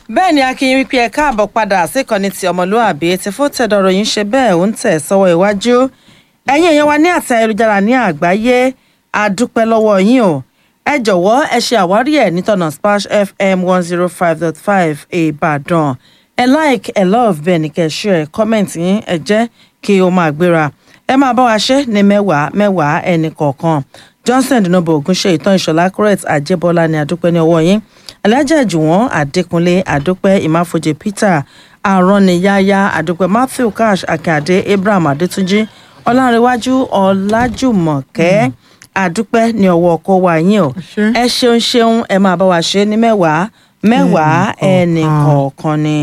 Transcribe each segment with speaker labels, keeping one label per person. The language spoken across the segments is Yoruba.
Speaker 1: bẹ́ẹ̀ ni akínyìn wípé ẹ káàbọ̀ padà síkànnì ti ọmọlúàbí ti fún tẹ̀dọ̀rọ̀ yìí ń ṣe bẹ́ẹ̀ ó ń tẹ̀ sọ́wọ́ iwájú ẹ̀yin èèyàn wa ní àtẹ ayélujára ní àgbáyé àdúpẹ́ lọ́wọ́ yín o ẹ jọ̀wọ́ ẹ ṣe àwárí ẹ̀ nítọ̀nà splash fm one zero five dot five ìbàdàn ẹ like ẹ love bẹ́ẹ̀ ni kẹ́ ẹ share comment yín ẹ jẹ́ kí o máa gbéra ẹ máa bá wa ṣe ní mẹ́wàá mẹ́wàá ẹnì kọ̀ọ̀kan johnson dinobo ogunṣe ìtàn ìṣọ̀lá correct àjẹbọlá ni àdúpẹ́ ní ọwọ́ yín alájà jùwọ́n adékúnlé àdúpẹ́ ìmáfojì peter àrọ́nìyáyá àdúpẹ́ matthew cash akíade abraham adétúnjì ọlárẹ̀wájú ọlájùmọ̀kẹ́ àdúpẹ́ ní ọwọ́ ọkọ wa yín o ẹ ṣeun ṣeun ẹ máa bá wa ṣe ní mẹ́wàá mẹ́wàá ẹnì kọ̀ọ̀kan ni.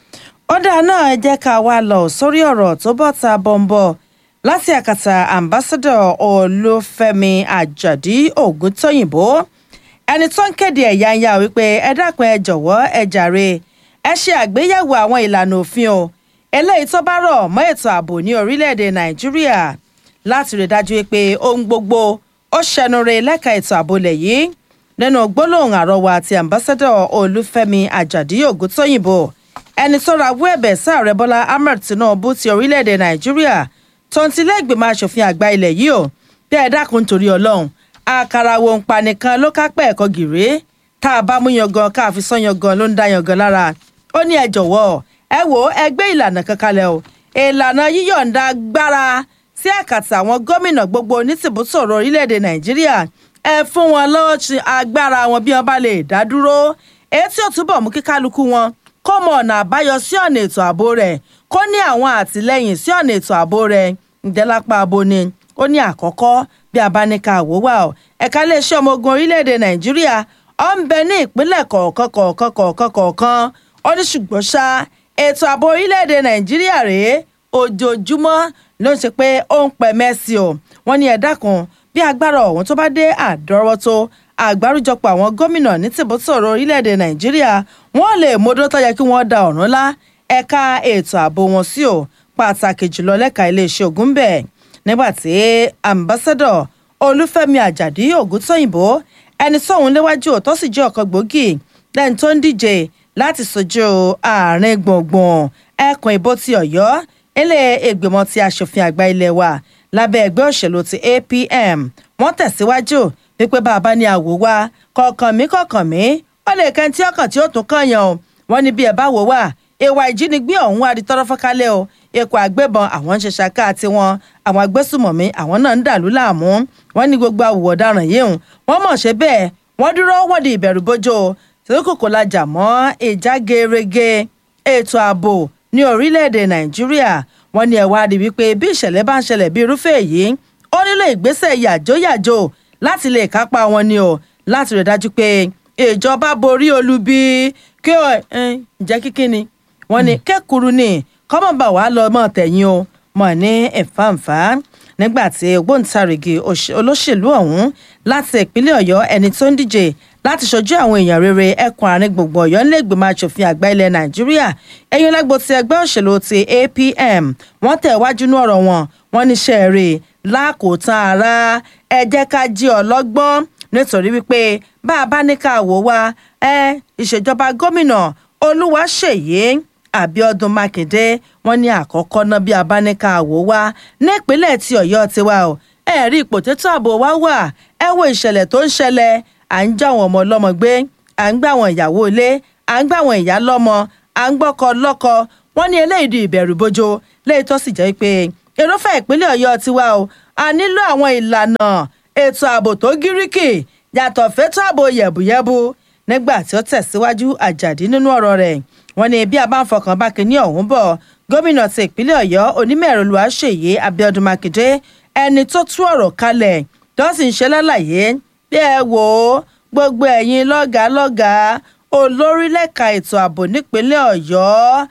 Speaker 1: ọ̀dà náà ẹ jẹ́ ká wá lọ sórí ọ̀rọ̀ tó bọ́ ta bọ́ńbọ́ láti àkàtà ambassadọ olúfẹ́mi àjàdí ògúntóyìnbó ẹni tó ń kéde ẹ̀yà ń yá wípé ẹ dákun ẹ jọ̀wọ́ ẹ jàre ẹ ṣe àgbéyẹ̀wò àwọn ìlànà òfin o eléyìí tó bá rọ̀ mọ́ ètò ààbò ní orílẹ̀-èdè nàìjíríà láti rí dájú pé ohun gbogbo ó ṣẹnure lẹ́ka ètò ààbò lẹ̀ yìí nínú gbólóhùn àrọwà àti ambassadọ olúfẹ́mi àjàdí ògúntóyìnbó ẹni tó rawọ́ ẹ̀bẹ̀ sáàrẹ bọ́lá ahmed tinubu ti orílẹ̀-èdè nàìjíríà tó ń tilé ìgbìmọ̀ asòfin àgbà ilẹ̀ yìí o bí ẹ dákun torí ọlọ́run àkàrà wo ń pa nìkan ló kápẹ́ ẹ̀kọ́ gìrì tá a bá mú yangan ká fi sán yangan ló ń dá yangan lára ó ní ẹ jọ̀wọ́ ẹ wò ó ẹ gbé ìlànà kan kalẹ̀ o ìlànà yíyọ̀ǹda gbára sí àkàtà àwọn gómìnà gbogbo onítìbútòrò orílẹ̀-èdè nàìjíríà ẹ fún wọn lọ́ọ̀tì agbára wọn bí wọ́n bá lè dá dúró èyí tí ó túbọ̀ mú kí kálukú wọn kó mọ ọ̀nà àbáyọ sí ọ̀nà ètò ààbò rẹ̀ kó ní àwọn àtìlẹ́yìn sí ọ̀nà ètò ààbò rẹ̀ ǹdẹ́lápá abo ni ó ní àkọ́kọ́ bí a bá ní ká wò wá o ẹ̀ka iléeṣẹ́ ọmọ ogun orílẹ̀-èdè nàìjíríà ó ń bẹ ní ìpínlẹ̀ kọ̀ọ̀kan kọ̀ọ̀kan kọ̀ọ̀kan kọ̀ọ̀kan ó ní ṣùgbọ́n ṣá ètò ààbò orílẹ̀-èdè nàìjíríà rèé ojoojúmọ́ ló ń ṣe pé ó ń pẹ́ mẹ́sì o wọ́n ní ẹ̀dá kan bí agbára ọ̀hún tó bá dé àdọ́rọ́tó àgbáríjọpọ̀ àwọn gómìnà ní tìbútòrò orílẹ̀-èdè nàìjíríà wọ́n lè módó tó yẹ kí wọ́n da ọ̀run lá ẹ̀ka ètò ààbò wọn sí o pàtàkì jùlọ lẹ́ka iléeṣẹ́ ogun bẹ́ẹ̀ nígbàtí ambassadọ olúfẹ́mi àjàdí ògúntóyìnbó ẹni sóhun léwájú tó sì jẹ́ ọ̀kan gbòógì lẹ́ni tó ń díje láti sojú àárín gbùngbùn ẹkùn ìbò ti ọ̀yọ́ ilé ìgbìmọ̀ ti asòfin àgbà ilé wa lábẹ́ ẹgbẹ́ òṣèlú ti apm wọ́n tẹ̀síwájú wípé bàbá ní àwò wa kọ̀ọ̀kan mi kọ̀ọ̀kan mi ó lè kẹ́ tí ọkàn tí ó tún kànyàn o wọ́n ní bí ẹ bá wò wá ìwà ìjínigbé ọ̀hún wá di tọ́rọ́ fọ́kálẹ̀ o ikọ̀ àgbẹ̀bọn àwọn ń ṣe ṣaká tiwọn àwọn agbésùmọ̀mí àwọn náà ń dàlú láàmú wọ́n ní gbogbo àwùwọ̀ ọ̀daràn yìí hùn wọ́n mọ̀ ṣe bẹ́ẹ̀ wọ́n dúró wọ́n di ìbẹ̀rù bójó tí kòkò lajà mọ́ ìjà gerege ètò ààbò ní orílẹ̀-èdè nàìjíríà wọ́n ní ẹ̀wá rí wípé bí ìṣẹ̀lẹ̀ bá ń ṣẹlẹ̀ bí irúfẹ́ èyí ó nílò ìgbésẹ̀ yàjóyàjó láti lè kápá wọn ni o láti rí dájú pé ìjọba borí olubi kí ọ ǹjẹ́ kíkí ni wọ́n ní kẹ́kùrú ni kọ́mọ̀bà wàá lọ mọ́ tẹ̀yìn o mọ̀ ní ẹ̀fáǹfà nígbà tí ògbóǹtarìgì olóṣèlú ọ̀hún láti ìpínlẹ̀ ọ̀yọ́ ẹni tó ń díje láti ṣojú àwọn èèyàn rere ẹkùn àárín gbùngbùn ọ̀yọ́ nílẹ̀gbìmọ̀ asòfin àgbà ilẹ̀ nàìjíríà ẹ̀yìn lágbo ti ẹgbẹ́ òṣèlú ti apm wọ́n tẹ̀ wájú ní ọ̀rọ̀ wọn wọ́n ní sẹ́ẹ̀rì lákòótán ara ẹ jẹ́ ká jí ọlọ́gbọ́n nítorí wípé bá a bá ní ká wò wá ẹ ìṣèjọba gómìnà olúwaṣèyí àbíọdún mákindé wọn ní àkọ́kọ́ náà bí abáníkà wò wá nípínlẹ̀ tí ọ̀yọ́ ti wá o ẹ rí ipò tètò ààbò wá wà ẹ wo ìṣẹ̀lẹ̀ tó ń ṣẹlẹ̀ à ń já àwọn ọmọ ọlọ́mọ gbé à ń gbá àwọn ìyàwó ilé à ń gbá àwọn ìyá lọ́mọ à ń gbọ́kọ lọ́kọ wọn ní eléyìí di ìbẹ̀rù bójó léyìí tó sì jẹ́ pé irúfẹ́ ìpínlẹ̀ ọ̀yọ́ ti wá o a nílò àwọn ìlànà ètò ààbò tó gíríkì yàtọ̀ fétò ààbò yẹ̀bùyẹ̀bù nígbà tí ó tẹ̀síwájú àjàdí nínú ọ̀rọ̀ rẹ̀ wọ́n ní bí a bá ń fọkàn bá kínní ọ̀hún bọ̀ gómìnà ti ìpínlẹ̀ ọ̀yọ́ onímọ̀ẹ̀rọ olùwàṣeyẹ abiodun makinde ẹni tó tú ọ̀rọ̀ kalẹ̀ tó sì ń ṣe lálàyé bí ẹ wò ó gbogbo ẹ̀yin lọ́gàá lọ́gàá olórí lẹ́ka ètò ààbò nípínlẹ̀ ọ̀yọ́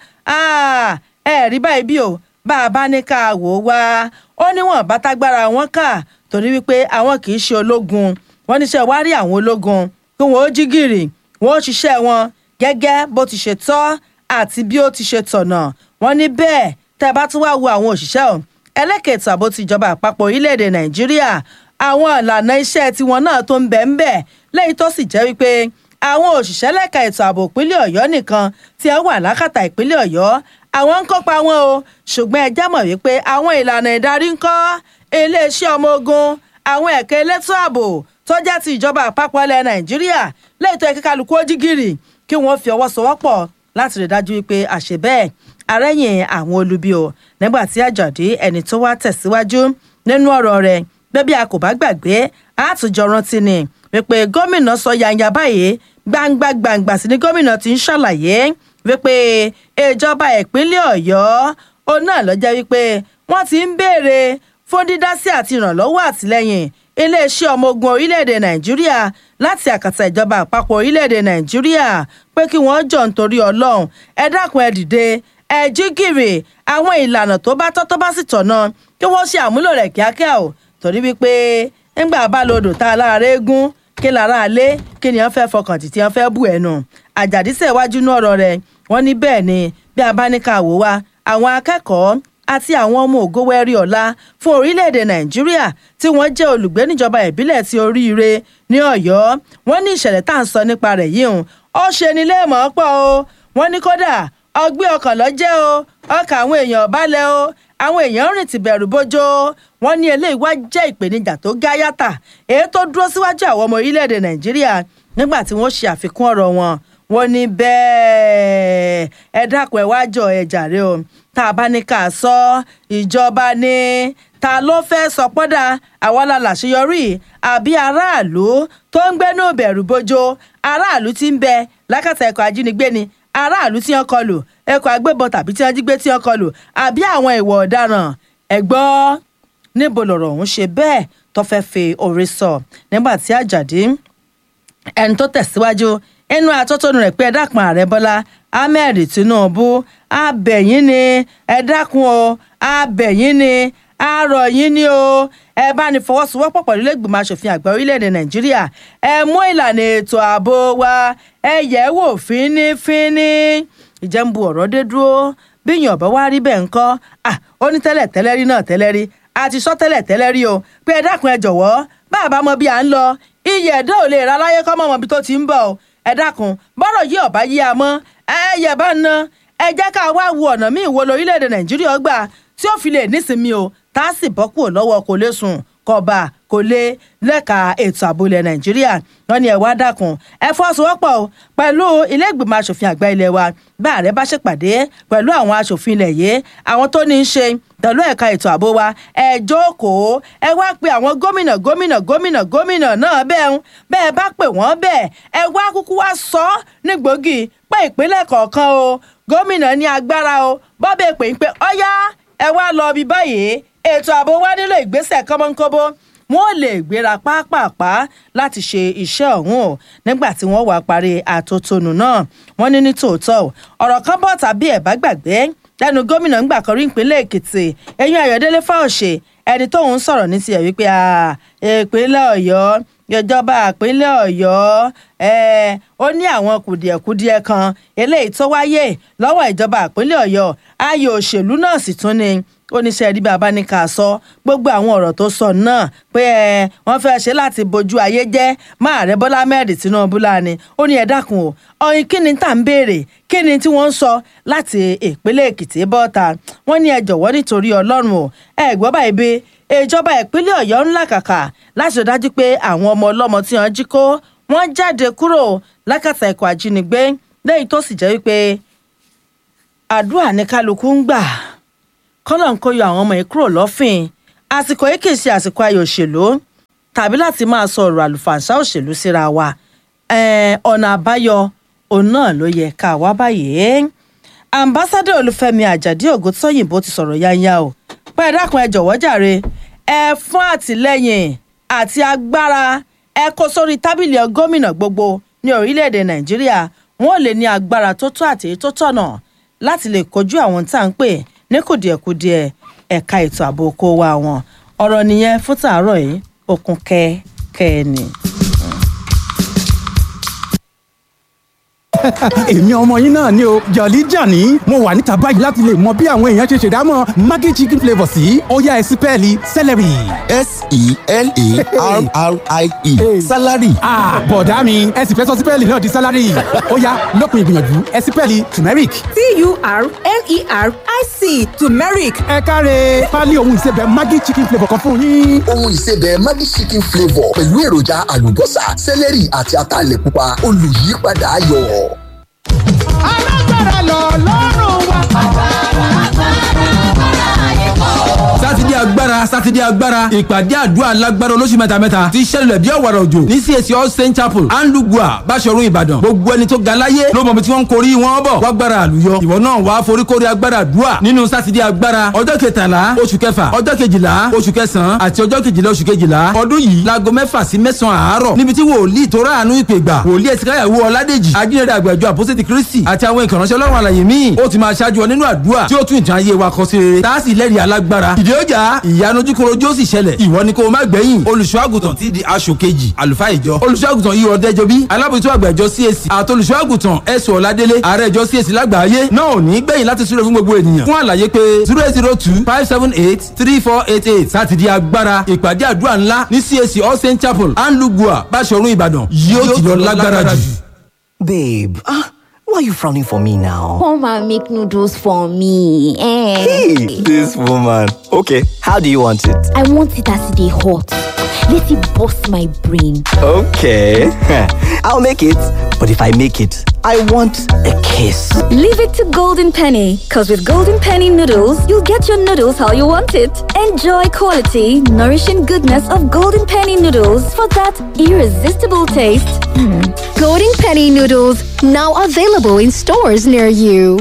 Speaker 1: ẹ rí báyìí bí o bá a bá ní ká wò ó wá ó níwọ̀n bá tágbára wọn kà torí wípé àwọn kì í ṣe ológun wọ́n níṣẹ́ wá rí àwọn ológun kí wọ́n ó jí gìrì wọ́n ó ṣiṣẹ́ wọn gẹ́gẹ́ bó ti ṣe tọ́ àti bí ó ti ṣe tọ̀nà wọ́n ní bẹ́ẹ̀ tẹ́ bá tún wá wo àwọn òṣìṣẹ́ ọ̀ ẹlẹ́kẹ̀ẹ́tò àbó ti ìjọba àpapọ̀ orílẹ̀-èdè nàìjíríà àwọn ìlànà iṣẹ́ tiwọn náà tó ń bẹ̀ ń bẹ̀ lẹ́yìn tó sì jẹ́ wípé àwọn òṣìṣẹ́ lẹ́ka ètò ààbò ìpínlẹ̀ ọ̀yọ́ nìkan tí ẹ wà lákàtà ìpínlẹ̀ ọ̀yọ́ àwọn ń kópa wọn o ṣùgbọ́n ẹ já mọ̀ wípé àwọn ìlànà ìdarí ń kọ́ iléeṣẹ́ ọmọ ogun àwọn ẹ̀ka elétò ààbò tó jẹ́ ti ìjọba àpapọ̀ ilẹ̀ nàìjíríà lẹ́yìn tó yẹ kí kálukú ó jí gìrì kí wọ́n fi ọwọ́ sowọ́pọ̀ láti rí dájú wípé àṣẹ bẹ́ẹ̀ arẹ́yìn àwọn olubi o nígbà tí àjọ̀dí ẹni tó wá tẹ̀síwájú nínú ọ̀rọ̀ rẹ̀ bẹ́bí a kò bá gbàgbé àtúnjọ rántí ni wípé gómìnà sọ yanya báyìí gbangba gbangba sí ni gómìnà ti ń ṣàlàyé wípé ìjọba ìpínlẹ̀ ọ̀yọ́ òun náà ló jẹ́ wípé wọ́n ti ń béèrè fún dídásí àti ìrànlọ́wọ́ àtìlẹ́yìn iléeṣẹ́ ọmọ ogun orílẹ̀-èdè nàìjíríà láti àkàtà ìjọba àpapọ̀ orílẹ̀-èdè nàìjíríà pé kí wọ́n jọ nítorí ọlọ́run ẹ dákun ẹ dìde ẹ jí gìrì àwọn ìlànà tó bá tọ́ tó bá sì tọ̀nà kí wọ́n ṣe àmúlò rẹ̀ kíákíá o torí wípé nígbà bá lodò tá a lára eégún kí lára alé kí ni wọ́n fẹ́ fọkàn tì tí wọ́n fẹ́ bù ẹnu àjàdísẹ̀ iwájú ní ọ̀rọ̀ rẹ̀ wọ́n ní bẹ́ẹ̀ ni bí a bá ní ká wò wá àwọn akẹ́kọ̀ọ́ àti àwọn ọmọ ògówẹ́rí ọ̀la fún orílẹ̀-èdè nàìjíríà tí wọ́n jẹ́ olùgbé níjọba ìbílẹ̀ ti oríire ní ọ̀yọ́ wọ́n ní ìṣẹ̀lẹ̀ tá à ń sọ nípa rẹ̀ yìí hùn ó ṣe ni léèmọ̀ pọ̀ o wọ́n ní kódà ọgbẹ́ ọkàn lọ́jẹ́ o ọkàn àwọn èèyàn balẹ̀ o àwọn èèyàn rìn ti bẹ̀rù bójó wọ́n ní eléyìí wá jẹ́ ìpèníjà tó gá yàtà èyí tó dúró síwájú àwọn ọmọ orílẹ̀-èdè nàìjíríà nígbà tí wọ́n ṣe àfikún ọ̀rọ̀ wọn wọ́n ní bẹ́ẹ̀ ẹ dákun ẹ wá jọ ẹ jàre o tá a bá ní ká sọ ìjọba ní ta ló fẹ́ sọ pọ́dà àwa la làṣeyọrí àbí aráàlú tó ń gbénú bẹ̀rù bójó aráàlú tí ń bẹ lákàtà ẹ̀kọ́ ajínigbé ni aráàlú tí wọ́n kọlù ẹ̀kọ́ agbébọn tàbí tí wọ́n jí gbé tí wọ́n kọlù àbí àwọn ìwà ọ̀daràn ẹ gbọ́ níbo lọ̀rọ̀ ọ̀hún ṣe bẹ́ẹ̀ tó fẹ́ fi orí sọ nígbà tí àjàdí ẹni tó tẹ̀síwájú inú atótónu rẹ̀ pé ẹ dákun ààrẹ bọ́lá ahmed tinubu abẹ̀yìn ni ẹ dákun o abẹ̀yìn ni àárọ̀ yín ni o ẹ bá ní fọwọ́sowọ́pọ̀ pẹ̀lú ilé-ìgbìmọ̀ asòfin àgbà orílẹ̀-èdè nàìjíríà ẹ mú ìlànà ètò ààbò wa ẹ yẹ̀ wò fínífíní ìjẹ́nbu ọ̀rọ̀ dé dúró bí yàn bá wá rí bẹ́ẹ̀ ńkọ́ ó ní tẹ́lẹ̀ tẹ́lẹ̀ rí náà tẹ́lẹ̀ rí a ti sọ tẹ́lẹ̀ tẹ́lẹ̀ rí o pé ẹ dákun ẹ jọ̀wọ́ bá a bá mọ bí à ń lọ iye ẹ̀dá ò lè ra láyé kọ́ mọ́ ibi tó ti ń bọ̀ o ẹ dákun bọ́rọ̀ yìí ọ̀bá yí a mọ́ ẹ yẹ bá ń ná ẹ jẹ́ ká wá wo ọ̀nà míì wo lórílẹ̀‐èdè nàìjíríà gbà tí ó fi lè nísinmi o tá a sì bọ́ kúrò lọ́wọ́ kò lè sùn kọba kò lè lẹ́ka ètò ààbò ilẹ̀ nàìjíríà wọn ni ẹ wá dákun ẹ fọwọ́sowọ́pọ̀ o pẹ̀lú ilé ìgbìmọ̀ asòfin àgbà ilé wa bá ààrẹ bá ṣèpàdé pẹ̀lú àwọn asòfin ilẹ̀ yìí àwọn tó ní í ṣe pẹ̀lú ẹ̀ka ètò ààbò wa ẹ jókòó ẹ wá pe àwọn gómìnà gómìnà gómìnà gómìnà náà bẹ́ẹ̀ ń bẹ́ẹ̀ bá pè wọ́n bẹ́ẹ̀ ẹ wá kúkú wá sọ ọ́ ní gbòógì pé ìpínlẹ̀ kọ̀ọ̀kan o gómìnà ní agbára o bọ́bẹ̀ pè ń pé ọ́yá ẹ wá lọ bí báyìí ètò ààbò wa nílò ìgbésẹ̀ kọ́mọ́nkóbó wọn ò lè gbéra pápápá láti ṣe iṣẹ́ ọ̀hún o nígbà tí wọ́n wá parí àtótónu náà wọ́n ní ní tòótọ́ ọ̀rọ̀ kan bọ̀ tàbí ẹ̀ bá gbàgbé lẹ́nu gómìnà ńgbà kan rí ìpínlẹ̀ èkìtì eyín ayọ̀délé fáwọ̀ṣe ẹni tóun sọ̀rọ̀ ní tiẹ̀ wípé ìpínlẹ̀ ọ̀yọ́ ìjọba ìpínlẹ̀ ọ̀yọ́ ó ní àwọn kùdìẹ̀kudiẹ kan eléyìí tó wáyé lọ́wọ́ ìjọba ìpínlẹ̀ ọ̀yọ́ ayò òṣèlú náà sì tún ni oníṣẹ́ rí bàbá ní ká sọ gbogbo àwọn ọ̀rọ̀ tó sọ náà pé ẹ wọ́n fẹ́ ṣe láti bojú ayé jẹ́ máa rẹ bọ́lá mẹ́rin tinubu láàánú ó ní ẹ dákun o ọyìn kí ni tá à ń béèrè kí ni tí wọ́n ń sọ láti ìpínlẹ̀ èkìtì bọ́ta wọ́n ní ẹ jọ̀wọ́ nítorí ọlọ́run o ẹ gbọ́ báyìí bí ìjọba ìpínlẹ̀ ọ̀yọ́ ńlá kàkà láti rí dájú pé àwọn ọmọ ọlọ́mọ tí wọ́n jí kó wọ́n jáde kúrò lákàtà ẹ̀kọ́ àjínigbé lẹ́yìn tó sì jẹ́ wípé àdúrà ní kálukú ń gbà kọ́lọ̀ ń kó yọ àwọn ọmọ yìí kúrò lọ́fìn àsìkò yìí kì í ṣe àsìkò ayò òṣèlú tàbí láti máa sọ ọ̀rọ̀ àlùfàǹṣá òṣèlú síra wa ọ̀nà àbáyọ òun náà ló yẹ ká wá báyìí ambassadọ olúfẹ́mi àjàdí ògúntóyìnbó ti sọ̀rọ̀ yányá o pé ẹ dákun ẹ jọ̀wọ́ jàre ẹ fún àtìlẹ́yìn àti agbára ẹ kó sórí tábìlì gómìnà gbogbo ní orílẹ̀-èdè nàìjíríà wọn ò lè ní agbára tó tó àti tó tọ̀nà láti lè kojú àwọn tá à ń pè ní kùdìẹ̀kudiẹ ẹ̀ka ètò ààbò oko wa wọn ọ̀rọ̀ nìyẹn fún tàárọ̀ yìí okun kẹ́kẹ́ ni.
Speaker 2: èmi ọmọ yín náà ni o jọ̀lí jàní mo wà níta báyìí láti lè mọ bí àwọn èèyàn ṣe ṣèdámọ̀ maggi chicken flavour sí ọ̀yá ẹ̀sìn pẹ́ẹ́lí celery.
Speaker 3: s-e-l-a-r-r-i-e salary.
Speaker 2: bọ̀dá mi ẹ̀sìn fẹ́ sọ sí pẹ́ẹ́lì náà di salary ọ̀yá lópin ìgbìyànjú ẹ̀sìn pẹ́ẹ́lì turmeric.
Speaker 4: t-u-r-m-e-r-i-c turmeric
Speaker 2: ẹ káre pálí ohun ìsebẹ̀ maggi chicken flavour kan fún yín.
Speaker 3: ohun ìsebẹ̀ maggi chicken flavour pẹ̀lú èròjà àlùbọ́sà sẹ́lẹ̀rì àti ataalẹ̀ pupa olùyípadà ayọ̀.
Speaker 5: alágbára lọ lọ́rùn wa.
Speaker 6: sátidé agbára sátidé agbára ìpàdé àdúrà alágbára olóṣù mẹ́tamẹ́ta ti ṣẹlẹ̀ bí ọ̀wàrà òjò ní CAC all saint chapel anlugua báṣọ̀run ìbàdàn gbogbo ẹni tó ga láyé ló mọ̀ bí tí wọ́n ń korí wọn bọ̀ wágbára àlùyọ ìwọ náà wàá foríkorí agbára àdúrà nínú sátidé agbára ọjọ́ kẹtàlá oṣù kẹfà ọjọ́ kejìlá oṣù kẹsàn-án àti ọjọ́ kejìlá oṣù kejìlá ọdún yìí láago mẹ́fà sí mẹ́sàn-án àárọ̀ níbi tí wòlíì tó ráàánú ìpè gbà wòlíì ẹ̀sìnkáyàwó ọládèjì ajínrere àgbàjọ àpọ́sẹ̀tì kristi àti àwọn ìkànnì ọlọ́run àlàyé míì ó ti máa ṣáájú ọ nínú àdúrà tí ó tún ìtàn ayé wa kọ sí rere tá a sì lẹ́rìí alágbára ìdí ọjà ìyanu ojúkorojú ó sì ṣẹlẹ̀ ìwọ ni kó o má gbẹ̀yìn olùṣọ́àgùtàn ti di aṣọ kejì àlùfáà ìjọ olùṣọ́àgùtàn yìí ọ̀dẹ́jọ bí alábòjútó àgbà ìjọ CAC àti olùṣọ́àgùtàn ẹ̀sùn ọ̀ládélé ààrẹ ìjọ CAC lágbàáyé náà ò ní gbẹ̀yìn láti súré fún gbogbo ènìyàn fún àlàyé pé zero eight zero two five seven eight three four eight eight sátidé agbára ìpàdé àdúrà ńlá ní CAC all saint chapel anlugua báṣọ̀run ìbàdàn yóò ti lọ lágbára jù.
Speaker 7: Babe, ah, why are you frowning for me now?
Speaker 8: Come and make noodles for me. Eh.
Speaker 7: Hey, this woman. Okay, how do you want it?
Speaker 8: I want it as they hot. Let it bust my brain.
Speaker 7: Okay, I'll make it. But if I make it, I want a kiss.
Speaker 9: Leave it to Golden Penny, because with Golden Penny noodles, you'll get your noodles how you want it. Enjoy quality, nourishing goodness of Golden Penny noodles for that irresistible taste. Mm.
Speaker 10: Golden Penny noodles now available in stores near you.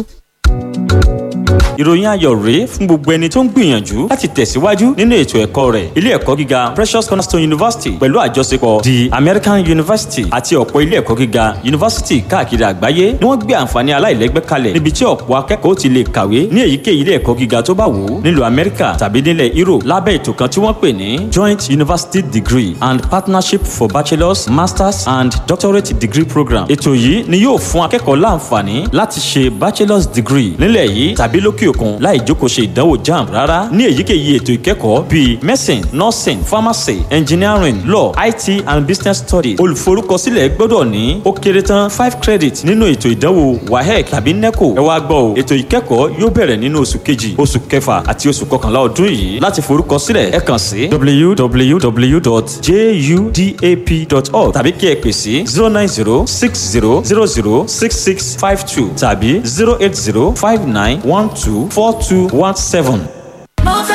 Speaker 11: ìròyìn ayọ̀ rèé fún gbogbo ẹni tó ń gbìyànjú láti tẹ̀síwájú nínú ètò ẹ̀kọ́ rẹ̀ ilé ẹ̀kọ́ gíga Precious Cornerstone University pẹ̀lú àjọṣepọ̀ the American University àti ọ̀pọ̀ ilé ẹ̀kọ́ gíga yunifásitì káàkiri àgbáyé ni wọ́n gbé àǹfààní aláìlẹ́gbẹ́ kalẹ̀ níbi tí ọ̀pọ̀ akẹ́kọ̀ọ́ ti lè kàwé ní èyíkéyìí ilé ẹ̀kọ́ gíga tó bá wù ú nílùú Amẹ́ríkà tàbí nílẹ̀ Europe lábẹ́ ètò kan tí wọ́n pè ní Joint University Degree and Partnership for Bachelors Masters and Doctorate Degree Program ètò yìí ni yóò fún akẹ́kọ̀ọ́ láǹfààní láti ṣe bachelor's degree nílẹ̀ yìí tàbí lókè òkun láì jókòó ṣe ìdánwò jamb rárá ní èyíkéyìí ètò ìkẹ́kọ̀ọ́ bíi medicine nursing pharmacy engineering law it and business studies olùforúkọsílẹ̀ gbọ́dọ̀ ní ó kéré tán five credit nínú ètò ìdánwò wahec tàbí neco ẹ wá gbọ́ o ètò ìkẹ́kọ̀ọ́ yóò bẹ̀rẹ̀ nínú oṣù kejì oṣù kẹfà àti oṣù kọkànlá ọdún yìí láti forúkọsílẹ̀ ẹ kàn sí www.judap.org tàbí kí ẹ pè sí zero nine zero six zero zero zero six six five two tàbí zero eight zero five nine one two four two one seven.